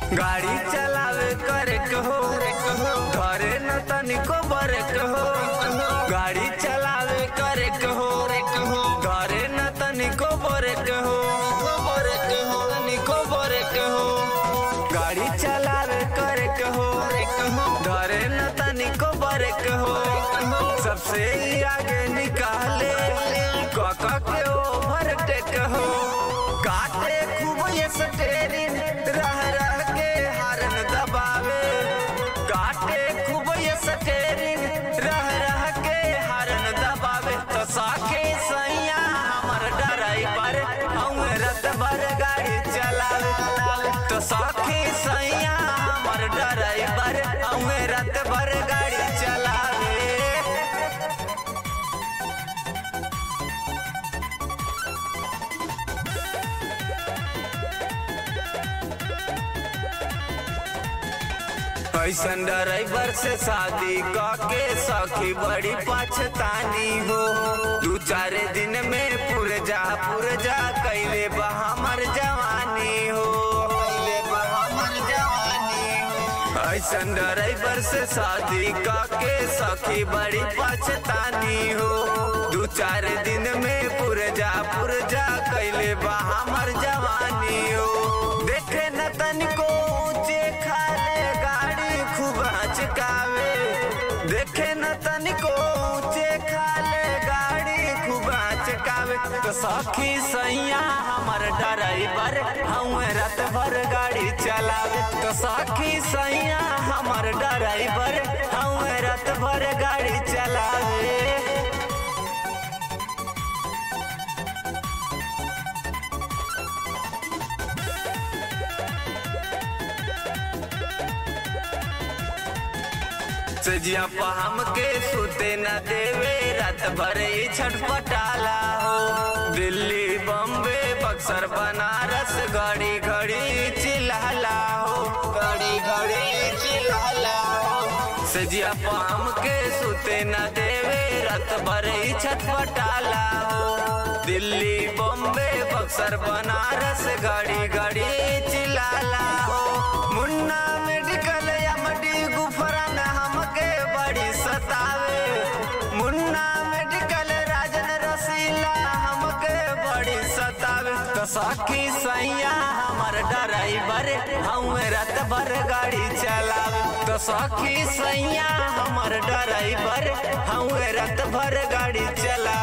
गाड़ी चलावे करे कहो घरे न तनिको बरे कहो गाड़ी चलावे करे कहो घरे न तनिको बरे कहो तनिको बरे कहो गाड़ी चलावे करे कहो घरे न तनिको बरे कहो सबसे आगे निकाले काका के ओभर टेक हो काटे खूब ये स्टेरिंग रह रह के हारन दबावे काटे खूब ये स्टेरिंग रह रह के हारन दबावे तो साके सैया हमर ड्राइवर हम रत भर गाड़ी चलावे तो साके सैया हमर ड्राइवर हम रत भर गाड़ी चलावे ऐसन ड्राइवर से शादी के सखी बड़ी पछतानी हो दू चार दिन में पुरजा पुरजा कैले बा हमर जवानी हो कैले बा हमर जवानी हो ऐसन ड्राइवर से शादी के सखी बड़ी पछतानी हो दू चार दिन में पुरजा पुरजा कैले बा हमर जवानी हो देखे न तनिको ऊंचे खाले गाड़ी खूब हचकावे देखे न तनिको ऊंचे खाले गाड़ी खूब हचकावे तो सखी सैया हमर ड्राइवर हम रात भर गाड़ी चलावे तो सखी सैया हमर ड्राइवर हम रात भर गाड़ी चलावे सजिया पहम के सुते न देवे रात भर ही छटपटाला हो दिल्ली बम्बे बक्सर बनारस घड़ी घड़ी चिल्लाला हो घड़ी घड़ी चिल्लाला हो सजिया पहम के सुते न देवे रात भर ही छटपटाला हो दिल्ली बम्बे बक्सर बनारस घड़ी घड़ी चिल्लाला हो मुन्ना मेडिकल एमडी गुफरन हमके बड़ी सतावे मुन्ना मेडिकल राजन रसीला हमके बड़ी सतावे तो सखी सैया हमर ड्राइवर हम रात भर गाड़ी चलावे तो सखी सैया हमर ड्राइवर हम रात भर गाड़ी चला